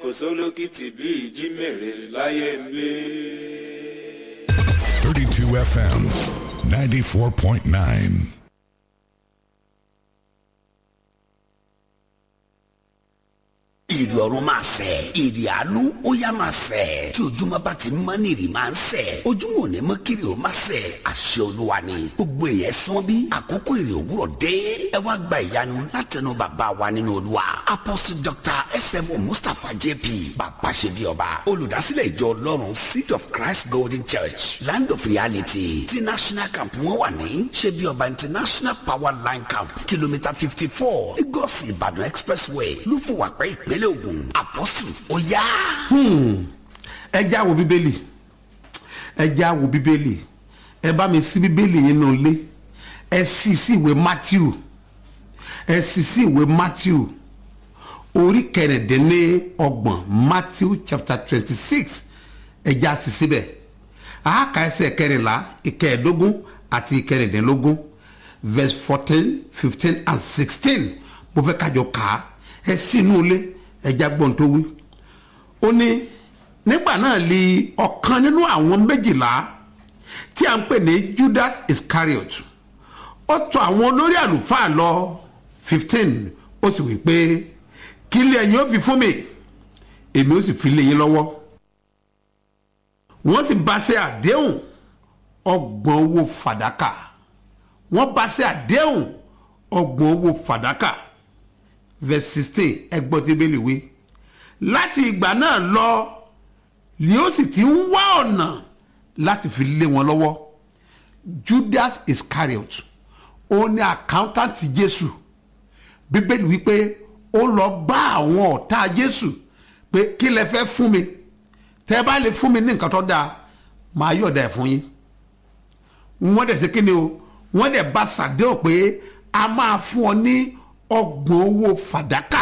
kò sólókìtì bí ìjímèrè láyé ń gbé. 32 FM 94.9. ìrì ọ̀run máa sẹ̀ ìrì àánú ó yá máa sẹ̀ tí ojúmọ́ bá ti mọ́ ní ìrì máa ń sẹ̀ ojúmọ́ ò ní mọ́ kiri ó máa sẹ̀ àṣẹ olúwa ni gbogbo èèyàn sán bí àkókò ìrì òwúrọ̀ dé ẹ wá gba ìyanu látẹnu bàbá wa nínú olúwa apostle dr sm mustapha jp bàbá ṣe bí ọba olùdásílẹ̀ ìjọ ọlọ́run seed of christ golden church land of reality ti national camp wọn wà ní ṣe bí ọba international power line camp kìlómítà fifty four lagos ìbàdàn expressway lúfọwàpẹ́ ìpínlẹ̀ ògùn apostle ó yá. ẹ já wo bíbélì ẹ já wo bíbélì ẹ bá mi sí bíbélì yín nù lé ẹ sì sí ìwé matthew ẹ sì sí ìwé matthew orí kẹrìndínlọ́gbọ̀n matthew chapter twenty six ẹ já sí síbẹ̀ àáka ẹsẹ̀ kẹrìnlá ìkẹẹ̀ẹ́dógún àti ìkẹrìndínlógún verse fourteen fifteen and sixteen mo fẹ́ kájọ kà á ẹ sínú ilé ẹja gbọ́n tó wí. ó ní nígbà náà li ọ̀kan nínú àwọn méjìlá tí a ń pè ní judas iscariot ó tọ̀ àwọn olórí àlùfáà lọ fifteen ó sì wí pé kí ilé ẹ̀yin ó fi fún mi èmi ó sì fi lé yín lọ́wọ́ wọ́n sì bá ṣe àdéhùn ọgbọ̀n owó fàdákà wọ́n bá ṣe àdéhùn ọgbọ̀n owó fàdákà verse sixteen ẹgbọ́n tí bẹ́ẹ̀ lè wé láti ìgbà náà lọ ni ó sì ti ń wá ọ̀nà láti fi lé wọn lọ́wọ́ judas iscariot ó ní accountant jésù bíbélì wípé ó lọ bá àwọn ọ̀tá jésù pé kí lẹ fẹ́ fún mi tẹ́ ẹ bá lè fún mi ní nǹkan tó dáa màá yọ̀ọ̀dà ẹ̀ fún yín wọ́n dẹ̀ ṣe kí ni o wọ́n dẹ̀ bá ṣàdéhùn pé a máa fún ọ ní ọgbọ̀n owó fàdákà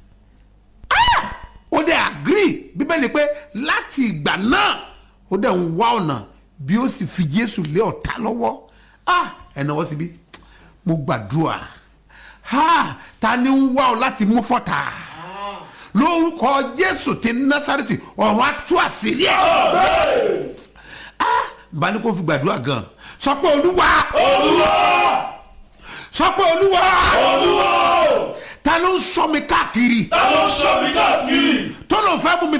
ó dẹ̀ agree bíbélì pé láti ìgbà náà ó dẹ̀ ń wá ọ̀nà bí ó sì fi jésù lé ọ̀tá lọ́wọ́ ẹ̀nà wọ́n sì bí mo gbàdúrà ta ni ń wá ọ láti mú fọ́tà lórúkọ jésù ti násàrètì ọ̀run á tú àṣírí ẹ̀ bá ní kó fi gbàdúrà gan sọ pé olúwa olúwa sọ pé olúwa olúwa ta ló ń sọ mi káàkiri ta ló ń sọ mi káàkiri. tó ló fẹ́ mú mi